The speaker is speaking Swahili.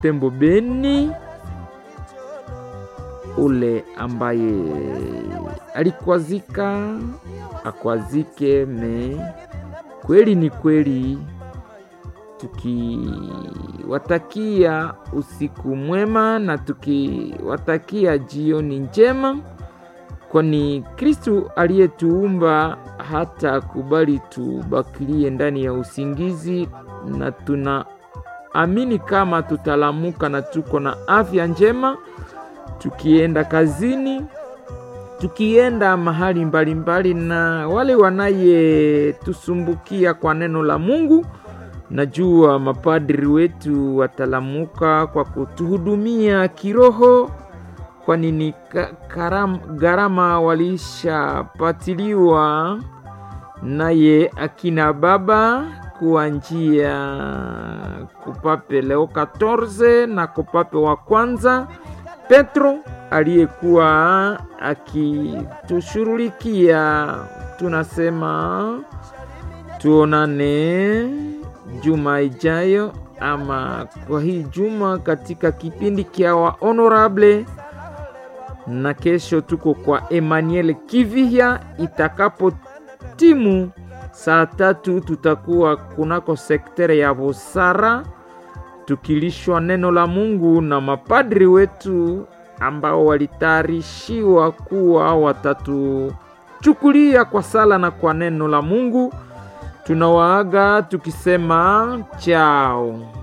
Tembo Beni, ule ambaye alikwazika akwazike, me kweli ni kweli, tukiwatakia usiku mwema na tukiwatakia jioni njema, kwani Kristu aliyetuumba hata kubali tubakilie ndani ya usingizi, na tunaamini kama tutalamuka na tuko na afya njema, tukienda kazini, tukienda mahali mbalimbali mbali, na wale wanayetusumbukia kwa neno la Mungu Najua mapadri wetu watalamuka kwa kutuhudumia kiroho, kwani ni gharama walishapatiliwa naye akina baba kuwa njia kupape Leo 14 na kupape wa kwanza Petro aliyekuwa akitushughulikia. Tunasema tuonane juma ijayo ama kwa hii juma katika kipindi kya wa honorable, na kesho tuko kwa Emmanuel Kivihya. Itakapo timu saa tatu tutakuwa kunako sektere ya Busara tukilishwa neno la Mungu na mapadri wetu ambao walitayarishiwa kuwa watatuchukulia kwa sala na kwa neno la Mungu. Tunawaaga tukisema chao.